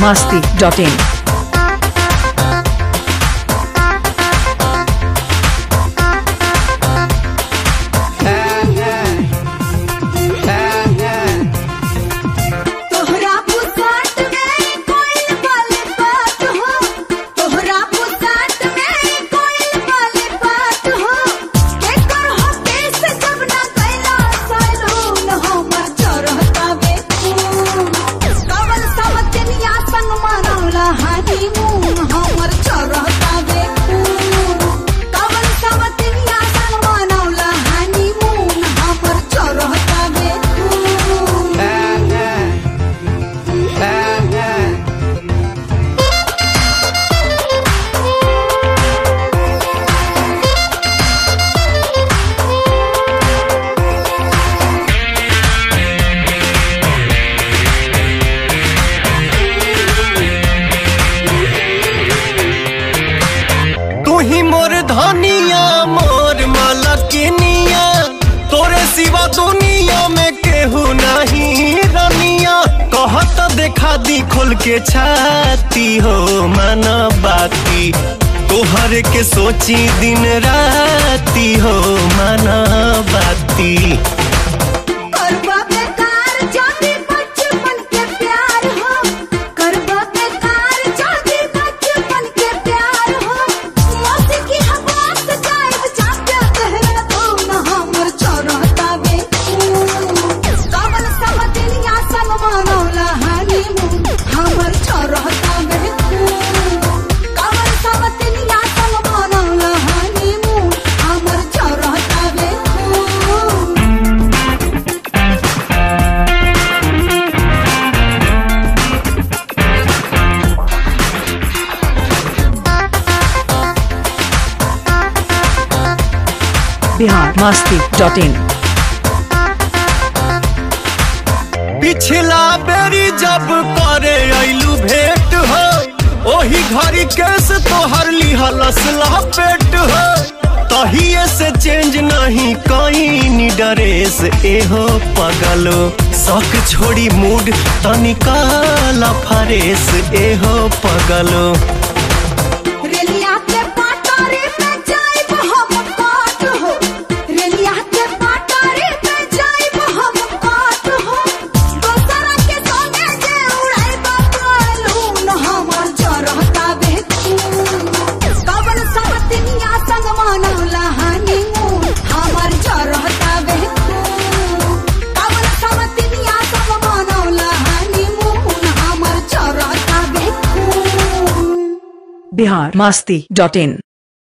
masti.in. तोहरा पुसाट में कोई वाले बात हो तोहरा पुसाट में कोई वाले बात हो के कर हो केस जब ना कैला सैलून हमर चरहता बे कवल समतनिया संग मनौला हानी मुंह हमर चरहता बे कवल समतनिया संग मनौला हानी मुंह हमर चरहता बे तू ही मोर धनिया मोर मलकिनिया तोरे सिवा दुनिया में केहू नहीं रनिया कहत देखा दी खोल के छाती हो मन बाती तोहर के सोची दिन राती हो मन बाती करबा बेकार जाति बचपन के प्यार हो करबा बेकार जाति बचपन के प्यार हो मौसी की हवास जाए जाके कहला तो न हमर चरहता बे कमल समदिनिया संग मनौला हानी मुंह हमर चरहता बे कमल समदिनिया संग मनौला हानी मुंह हमर चरहता बे Bihar masti.in. पिछला बेरी जब करे ऐलू भेंट हो ओही घड़ी केस तोहर लिहलस लपेट हो तहिए से चेंज नहीं कहीं ड्रेस एहो पगलो शौक छोड़ी मूड तनिका फरेस एहो पगलो रेलिया के पाटारे पे जाइब हम काट हो रेलिया के पाटारे पे जाइब हम काट हो दोसरा के संगे जे उड़ाइब बालून हमर जरहता बे कवन समतिनिया संग मनौला हानी मुन हमर जरहता बे कवन समतिनिया संग मनौला हानी मुन हमर जरहता बे Bihar masti.in.